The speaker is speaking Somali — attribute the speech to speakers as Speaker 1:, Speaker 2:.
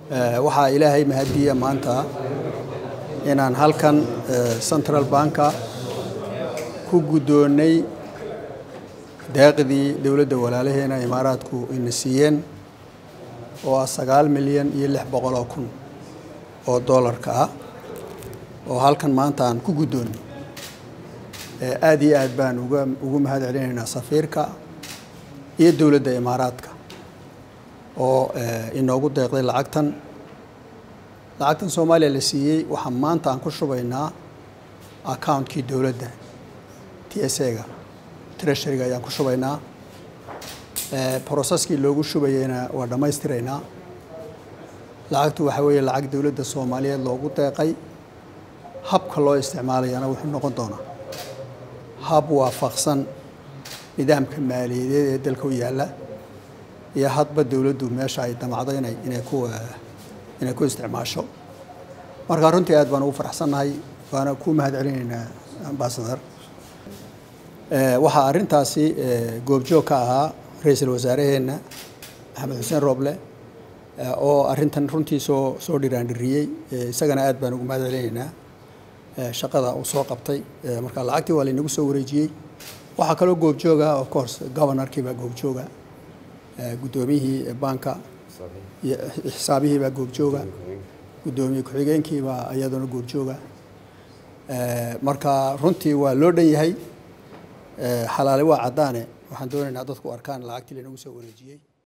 Speaker 1: waxaa ilaahay mahadiya maanta inaan halkan central banka ku guddoonnay deeqdii dowladda walaalaheena imaaraadku ina siiyeen oo ah sagaal milyan iyo lix boqoloo kun oo doolarka ah oo halkan maanta aan ku guddoonnay aada iyo aad baan uga ugu mahad celinaynaa safiirka iyo dowladda imaaraadka oo inoogu deeqday lacagtan lacagtan soomaaliya la siiyey waxaa maanta aan ku shubaynaa accountkii dowladda t s a-ga treasuryga ayaan ku shubaynaa processkii loogu shubayeyna waa dhammaystiraynaa lacagtu waxaa weeye lacag dowladda soomaaliyeed loogu deeqay habka loo isticmaalayana wuxuu noqon doonaa hab waafaqsan nidaamka maaliyadeed ee dalka u yaalla iyo hadba dowladdu meesha ay damacdo inay inay ku inay ku isticmaasho marka runtii aad baan ugu faraxsannahay waana ku mahad celinaynaa ambasador waxaa arrintaasi goobjoog ka ahaa ra-iisul wasaaraheenna maxamed xuseen rooble oo arrintan runtii soo soo dhiraandhiriyey isagana aad baan ugu mahad celinaynaa shaqada uu soo qabtay marka lacagtii waa laynagu soo wareejiyey waxaa kaloo goobjooga of course governorkii baa goobjooga guddoomiyihii banka iyo xisaabihii baa goobjooga guddoomiye ku-xigeenkii baa iyaduna goobjooga marka runtii waa loo dhan yahay xalaale waa caddaane waxaan doonaynaa dadku arkaan lacagtii laynagu soo wareejiyey